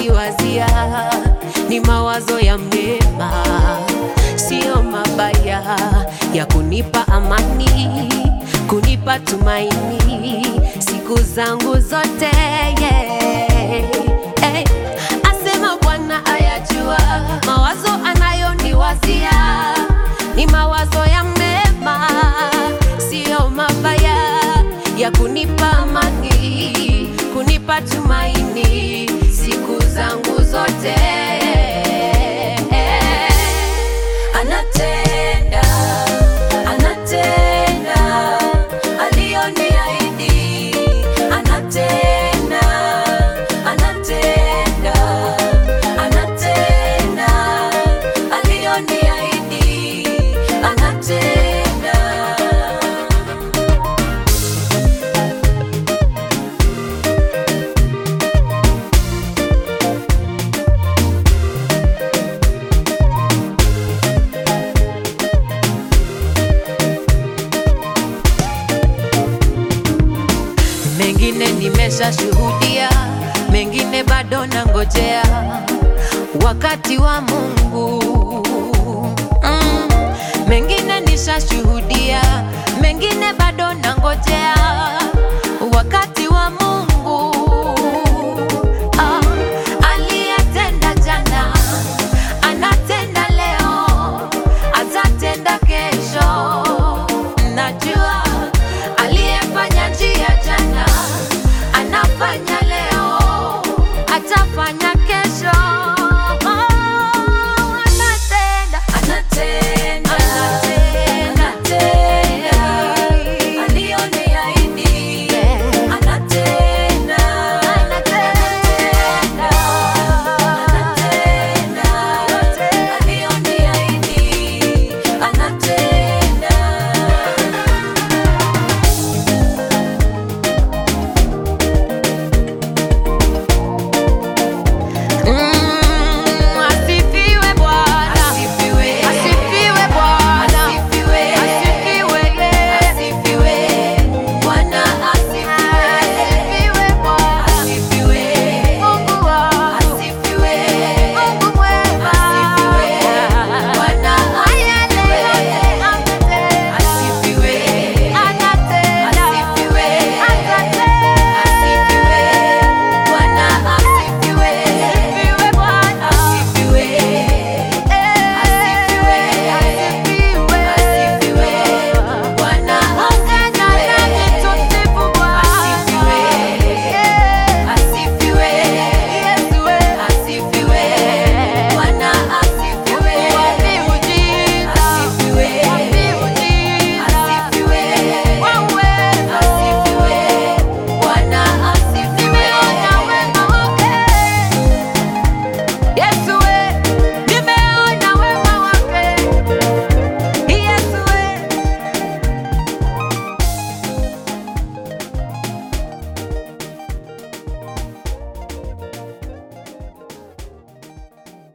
anayoniwazia ni mawazo ya mema, sio mabaya, ya kunipa amani, kunipa tumaini siku zangu zote yeah. Hey, asema Bwana ayajua mawazo anayoniwazia ni mawazo ya mema, sio mabaya, ya kunipa amani, kunipa tumaini siku zangu zote. Anatenda, anatenda aliyoniahidi, anatenda, anatenda, anatenda aliyoniahidi, anatenda. Mengine nimeshashuhudia, mengine bado nangojea wakati wa Mungu. Mm, mengine nishashuhudia, mengine bado nangojea wakati wa Mungu. Ah, aliyetenda jana anatenda leo, atatenda kesho. Najua aliyefanya njia jana anafanya leo, atafanya kesho. Oh, anatenda, anatenda, anatenda aliyoniahidi, anatenda, anatenda, anatenda aliyoniahidi, anatenda. Mm,